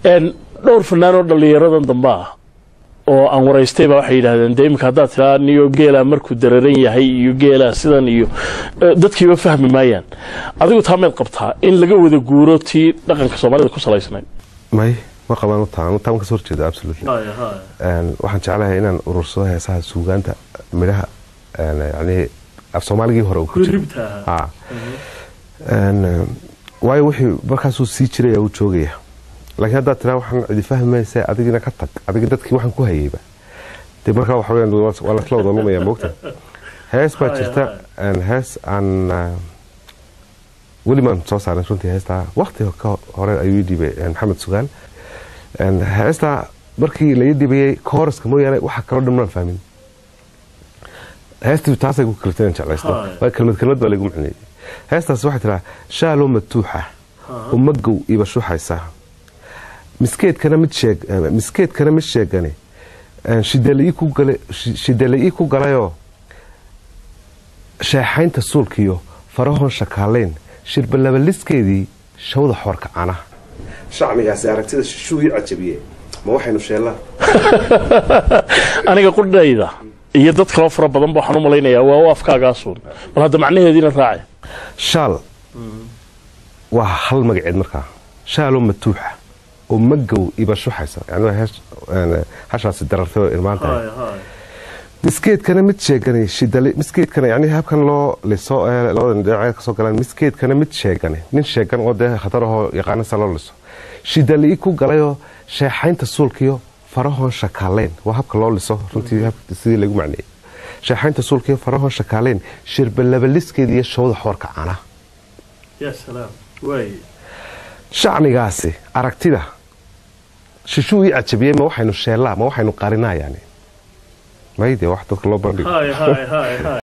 dhowr fanaan oo dhallinyaradan dambe ah oo aan waraystayba waxay yidhahdeen dee iminka haddaad tiraa niyo geelaa markuu dararan yahay iyo geelaa sidan iyo dadkiiba fahmi maayaan adigu taa mayd qabtaa in laga wada guuro tii dhaqanka soomaalida ku salaysnayd may ma qabaan utaan taan kasoo horjeeda absolutely waxaan jeclahay inaan urursado heesaha suugaanta midhaha yani af soomaaligii hore ku jira waayo wixii markaasuu sii jiraya uu joogaya laakiin haddaad tiraa waxaan cidi fahmaysa adigina ka tag adiga dadkii waxaan ku hayayba dee markaa waxa weyaan waa lasla wada lumaya moogta hees baa jirta hees aan weli maan soo saarin runtii heestaa wakti ka hore ayuu ii dhiibay maxamed sugaal heestaa markii laii dhibayay kooraska mooyaane waxa kaloo dhan maan fahmin heestii taasay ku kalifta inaan jeclaysto waa kelmad kelmad baa lagu macneeyey heestaas waxay tiraa shaaloo matuuxa umagow iba shuxaysa miskeedkana mid sheeg miskeedkana mid sheegane shidala'ii ku galayoo sheexaynta suulkiyo farahoon shakaalayn shirbalabaliskeedii shawda xoorka canaha shacnigaasi aragtida shishuugii cajabiye ma waxaynu sheellaa aniga qudhayda iyo dad kaloo fara badan ba waxaan u malaynayaa waa u afkaagaasuun bal hadda macnaheediina raace shaal waa hal magaceed markaa shaaloo matuuxa oo magow iba shuxaysa yani hashaasi darartay oo irmaan tahay miskeedkana mid sheegane miskeedkana yani habkan loo liso labada dhinaceed kasoo galaan miskeedkana mid sheegane nin sheegan oo dee khatar ahoo yaqaanasa loo liso shidalii ku galayoo sheexaynta suulkiyo farahoon shakaaleyn waa habka loo liso runtii sidii lagu macneeyey sheexaynta suulkiyo farahoon shakaaleyn shirbalabaliskeeda iyo shawda xoorka cana shacnigaasi aragtida shishuu ii cajabiyey ma waxaynu sheellaa ma waxaynu qarinaa yani mayde wax dadka loo bandhigo